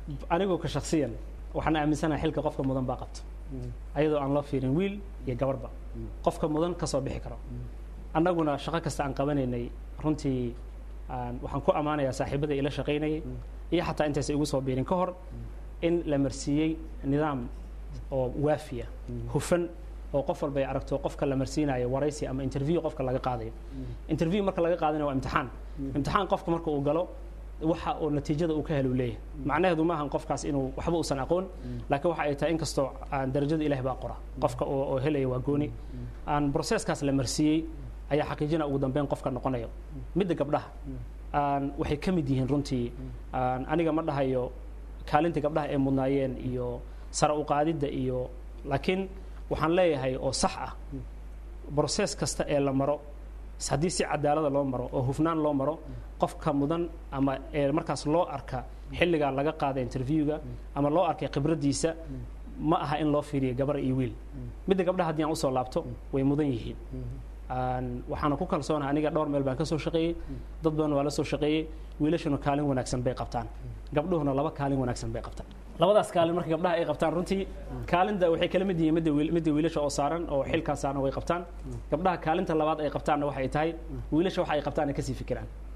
anigoo ka shaksiyan waxaan aaminsanahay xilka qofka mudan baa qabta ayadoo aan loo fiirin wiil iyo gabarba qofka mudan ka soo bixi karo annaguna shaqo kasta aan qabanaynay runtii aan- waxaan ku ammaanayaa saaxiibada ila shaqaynayay iyo xataa intaysa igu soo biirin ka hor in la marsiiyey nidaam oo waafiya hufan oo qof walba ay aragto qofka la marsiinayo waraysi ama interview qofka laga qaadayo interview marka laga qaadanayo waa imtixaan imtixaan qofka marka uu galo waxa uu natiijada uu ka helo leeyahay macnaheedu ma ahan qofkaas inuu waxba uusan aqoon laakiin waxa ay tahay inkastoo aan darajada ilaah baa qora qofka oo oo helaya waa gooni aan processkaas la marsiiyey ayaa xaqiijina ugu dambeyn qofka noqonayo midda gabdhaha aan waxay ka mid yihiin runtii aan aniga ma dhahayo kaalinta gabdhaha ay mudnaayeen iyo sare u qaadidda iyo laakiin waxaan leeyahay oo sax ah broses kasta ee la maro haddii si cadaalada loo maro oo hufnaan loo maro qofka mudan ama ee markaas loo arka xilligaa laga qaada interviewga ama loo arkay khibraddiisa ma aha in loo fiiriyo gabar iyo wiil midda gabdhaha haddii aan usoo laabto way mudan yihiin Aan- waxaana ku kalsoonahay aniga dhowr meel baan ka soo shaqeeyey dad badan waa la soo shaqeeyey wiilashuna kaalin wanaagsan bay qabtaan gabdhuhuna laba kaalin wanaagsan bay qabtaan labadaas kaalin marka gabdhaha ay qabtaan runtii kaalinta waxay kala mid yihiin midda wiil- midda wiilasha oo saaran oo xilkaas saaran way qabtaan gabdhaha kaalinta labaad ay qabtaanna waxay tahay wiilasha waxa ay qabtaan ay kasii fikiraan